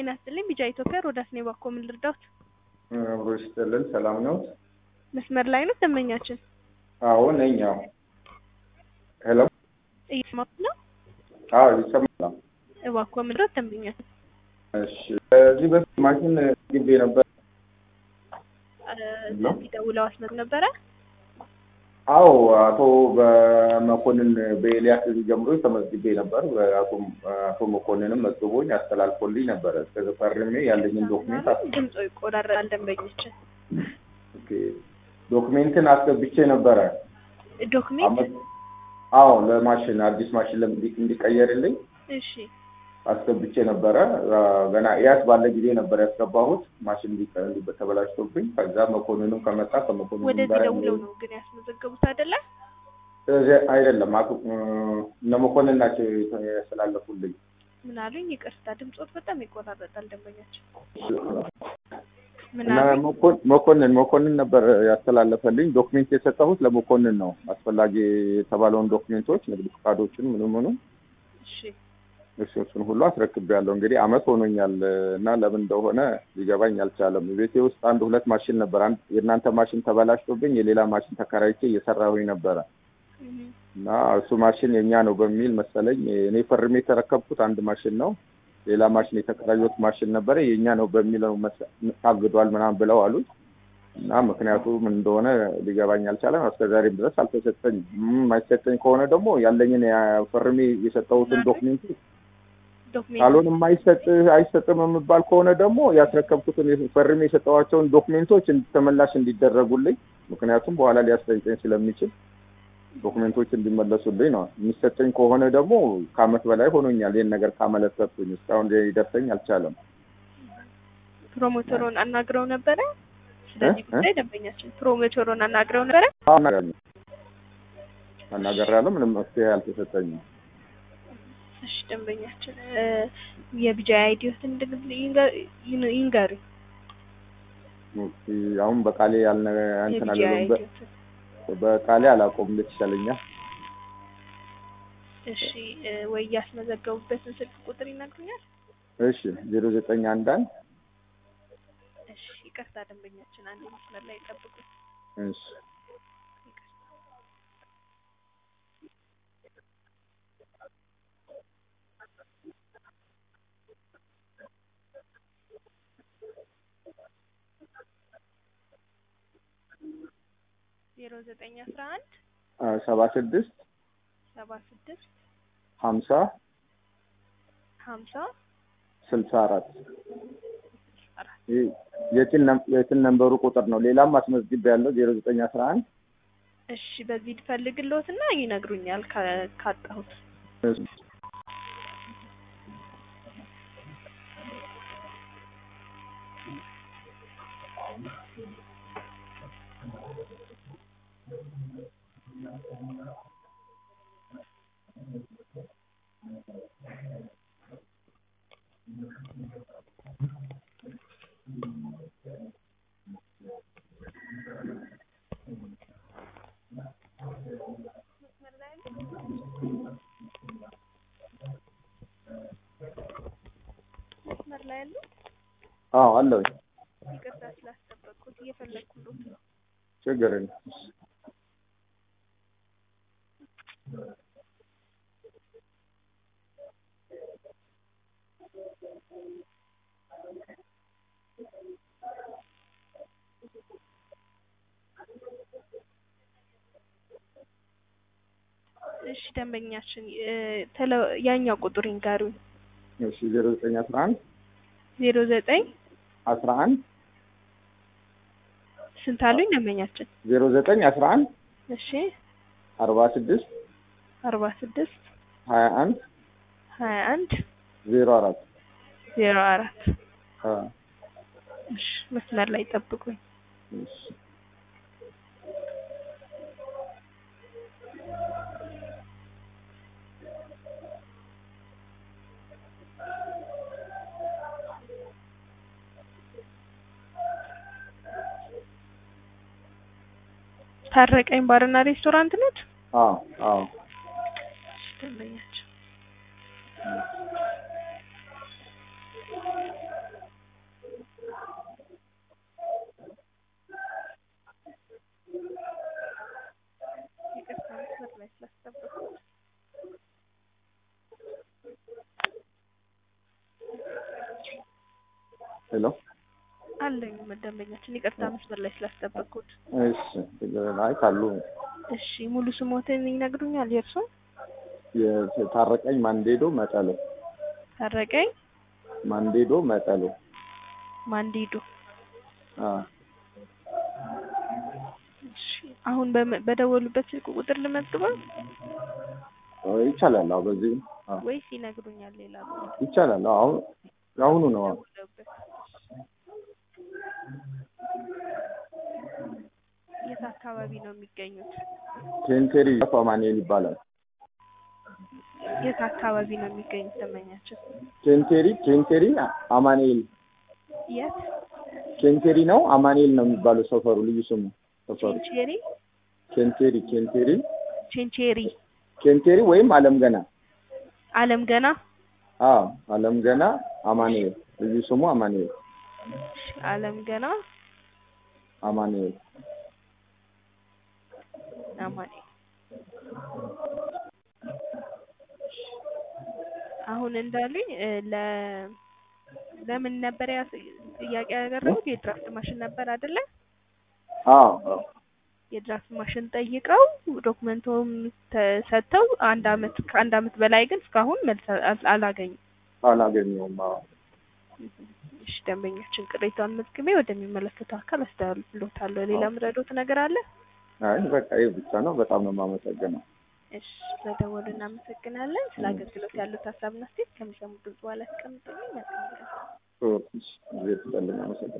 ጤና ይስጥልኝ ቢጃ ኢትዮጵያ ሮዳስ ነኝ። እባክዎ ምን ልርዳዎት? አብሮ ይስጥልን። ሰላም ነው? መስመር ላይ ነው ደንበኛችን? አዎ ነኝ። አዎ ሄሎ። እየሰማሁት ነው። አዎ ይሰማል። እባክዎ ምን ልርዳዎት ደንበኛችን? እሺ ከዚህ በፊት ማሽን ግቤ ነበር። እዚህ ደውለው አስመጡ ነበረ። አዎ አቶ በመኮንን በኤልያስ ጀምሮ ተመዝግቤ ነበር። አቶ መኮንንም መዝግቦኝ አስተላልፎልኝ ነበረ። እስከ ፈርሜ ያለኝን ዶክሜንት ድምፆ ይቆራረጣል ደንበኞችን። ኦኬ ዶክሜንትን አስገብቼ ነበረ። ዶክሜንት አዎ ለማሽን አዲስ ማሽን ለምዲ- እንዲቀየርልኝ እሺ አስገብቼ ነበረ። ገና ኢያስ ባለ ጊዜ ነበር ያስገባሁት ማሽን እንዲ- እንዲ- ተበላሽቶብኝ። ከዛ መኮንንም ከመጣ ከመኮንኑ ወደዚህ ጋር ደውለው ነው ግን ያስመዘገቡት አይደለ? እዚህ አይደለም አቶ እነ መኮንን ናቸው ያስተላለፉልኝ። ምን አሉኝ? ይቅርታ ድምፆት በጣም ይቆራረጣል ደንበኛችን። ምን እና አሉኝ? መኮን- መኮንን መኮንን ነበር ያስተላለፈልኝ። ዶክሜንት የሰጠሁት ለመኮንን ነው። አስፈላጊ የተባለውን ዶክሜንቶች ንግድ ፈቃዶችን ምኑ ምኑ እሺ እሱ እሱን ሁሉ አስረክቤያለሁ። እንግዲህ አመት ሆኖኛል እና ለምን እንደሆነ ሊገባኝ አልቻለም። ቤቴ ውስጥ አንድ ሁለት ማሽን ነበር። አንድ የእናንተ ማሽን ተበላሽቶብኝ የሌላ ማሽን ተከራይቼ እየሰራሁኝ ነበረ እህ፣ እና እሱ ማሽን የኛ ነው በሚል መሰለኝ እኔ ፈርሜ የተረከብኩት አንድ ማሽን ነው። ሌላ ማሽን የተከራዩት ማሽን ነበረ የኛ ነው በሚለው መሰ- ታግዷል ምናምን ብለው አሉኝ እና ምክንያቱ ምን እንደሆነ ሊገባኝ አልቻለም። እስከ ዛሬም ድረስ አልተሰጠኝም። ም፣ የማይሰጠኝ ከሆነ ደግሞ ያለኝን ያ- ፈርሜ የሰጠሁትን ዶክሜንት ዶክሜንት ካልሆነ የማይሰጥ አይሰጥም የምባል ከሆነ ደግሞ ያስረከብኩትን ፈርሜ የሰጠኋቸውን ዶክሜንቶች ተመላሽ እንዲደረጉልኝ ምክንያቱም በኋላ ሊያስጠይቀኝ ስለሚችል ዶክሜንቶች እንዲመለሱልኝ ነው። የሚሰጠኝ ከሆነ ደግሞ ከአመት በላይ ሆኖኛል ይህን ነገር ካመለከትኩኝ እስካሁን ሊደርሰኝ አልቻለም። ፕሮሞተሩን አናግረው ነበረ። ስለዚህ እ? ጉዳይ ደንበኛችን ፕሮሞተሩን አናግረው ነበረ። አናገራለሁ። ምንም መፍትሄ አልተሰጠኝም። እሺ ደንበኛችን እ፣ የቢጃይ አይዲዮትን ይንገሩ። እስኪ አሁን በቃሌ ያልነ እንትን የቢጃይ አልልም። በ- አይዲዮትን በቃሌ አላቆም እንዴት ይሻለኛል? እሺ እ፣ ወይ ያስመዘገቡበትን ስልክ ቁጥር ይነግሩኛል? እሺ ዜሮ ዘጠኝ አንድ አንድ እሺ ይቅርታ ደንበኛችን አንድ መስመር ላይ ጠብቁ። እሺ ዜሮ ዘጠኝ አስራ አንድ ሰባ ስድስት ሰባ ስድስት ሀምሳ ሀምሳ ስልሳ አራት አራት የትን ነም- የትን ነንበሩ ቁጥር ነው። ሌላም አስመዝግብ ያለው ዜሮ ዘጠኝ አስራ አንድ እሺ በዚህ ልፈልግልዎትና ይነግሩኛል ካ- ካጣሁት መስመር ላይ ያሉ አዎ አለሁኝ። ይቅርታ ስላስጠበቅኩት እየፈለግኩሎት ነው። ችግር የለም። እሺ ደንበኛችን እ፣ ተለ- ያኛው ቁጥር ይንገሩኝ። እሺ ዜሮ ዘጠኝ አስራ አንድ ዜሮ ዘጠኝ አስራ አንድ ስንት አሉኝ ደንበኛችን? ዜሮ ዘጠኝ አስራ አንድ እሺ አርባ ስድስት አርባ ስድስት ሀያ አንድ ሀያ አንድ ዜሮ አራት ዜሮ አራት አ፣ እሺ መስመር ላይ ጠብቁኝ። እሺ ታረቀኝ ባርና ሬስቶራንት ነት? አዎ አዎ ደንበኛችን ሄሎ አለኝ ደንበኛችን። ይቅርታ መስመር ላይ ስላስጠበቅኩት። እሺ አይ ካሉ እሺ ሙሉ ስሞትን ይነግሩኛል? የእርሶ የታረቀኝ ማንዴዶ መጠሎ ታረቀኝ ማንዴዶ መጠሎ ማንዲዶ። አ እሺ አሁን በመ- በደወሉበት ስልክ ቁጥር ልመዝግበው ይቻላል። አዎ በዚህ አዎ ወይስ ይነግሩኛል? ሌላ ቁጥር ይቻላል። አዎ አሁን የአሁኑ ነው። አዎ ደውለውበት። የት አካባቢ ነው የሚገኙት? ቴንቴሪ አማኑኤል ይባላል። የት አካባቢ ነው የሚገኙት ደንበኛችን? ኬንቴሪ ኬንቴሪ አማኑኤል የት? ኬንቴሪ ነው አማኑኤል ነው የሚባለው ሰፈሩ ልዩ ስሙ ሰፈሩ ቼንቼሪ ኬንቴሪ ኬንቴሪ ቼንቼሪ ኬንቴሪ ወይም አለም ገና አለም ገና አዎ አለም ገና አማኑኤል ልዩ ስሙ አማኑኤል እሺ፣ አለም ገና አማኑኤል አማኔ አሁን እንዳሉኝ እ ለ ለምን ነበር ያ ጥያቄ ያቀረቡት? የድራፍት ማሽን ነበር አይደለ? አዎ አዎ የድራፍት ማሽን ጠይቀው ዶክመንቶም ተሰጥተው አንድ አመት ከአንድ አመት በላይ ግን እስካሁን መልስ አል- አላገኙም። አላገኘውም። አዎ እሺ ደንበኛችን ቅሬታውን መዝግቤ ወደሚመለከተው አካል አስተላልፍልዎታለሁ። ሌላ ምረዶት ነገር አለ? አይ በቃ ይህ ብቻ ነው። በጣም ነው የማመሰግነው። እሺ ስለደወሉ እናመሰግናለን። ስለ አገልግሎት ያሉት ሀሳብና አስተያየት ከሚሰሙት ድምጽ በኋላ ያስቀምጡልኝ። መልካም ቀን። ጊዜ ትሰልኝ አመሰግናለሁ።